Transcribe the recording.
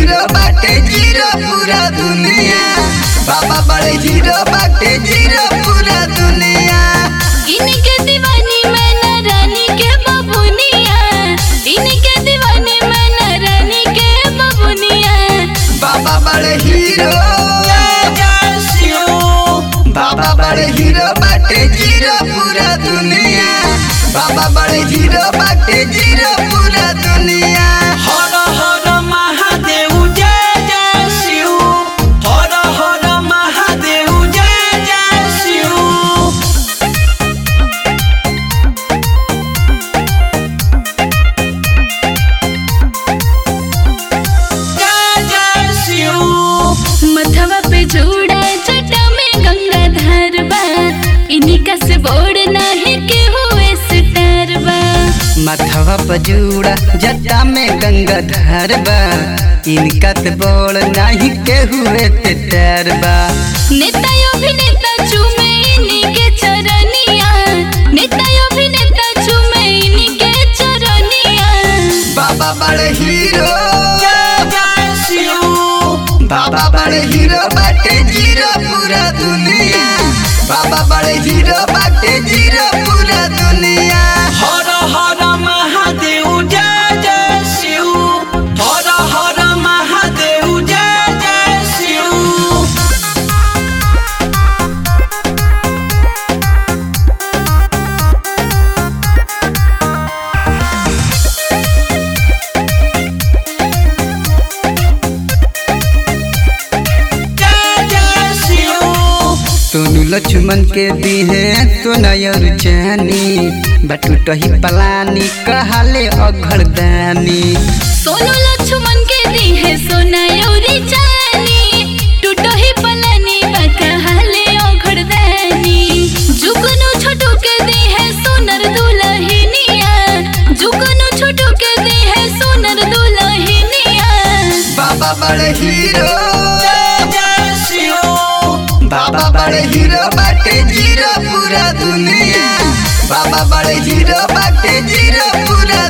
hero बाटे zero पूरा दुनिया बाबा बड़े हीरो बाटे जीरो पूरा दुनिया इनके दीवानी मैना रानी के बबुनिया इनके दीवानी मैना रानी के बबुनिया बाबा बड़े हीरो बाबा बड़े हीरो बाटे जीरो पूरा दुनिया बाबा बड़े हीरो बाटे जीरो पूरा दुनिया हर हर महादेव जय जय शिव हर हर महादेव जय जय शिव जय जय शिव मथवा पे जोड़ा जटा में गंगा धार बा इनका से बोर्ड नाही के हुए सितार बा मथवा पजूड़ा जटा में गंगा धार बा इनका ते बोल नहीं के हुए ते तैर बा नेता अभिनेता चूमे इनके चरनिया नेता अभिनेता चूमे इनके चरनिया बाबा बड़े हीरो जय जय शिव बाबा बड़े हीरो बाटे जीरो पूरा दुनिया बाबा बड़े हीरो बाटे जीरो पूरा दुनिया हर हर महादेव जय जय शिव हर हर महादेव जय जय शिव जय जय शिव सोनू लक्ष्मण के दी है तो नयर जानी बटुटही पलानी कहले अघरदानी सोनू लक्ष्मण के दी है सोना योरी जानी टूटो ही पलानी बाका हाले ओघड़दानी जुगनू छोटू के दी है सोनर दुलहिनिया जुगनू छोटू के दी है सोनर दुलहिनिया बाबा बड़े हीरो जय जय शिव बाबा बड़े हीरो बाटे जीरो पूरा दुनिया बाबा बड़े हीरो बाटे जीरो पूरा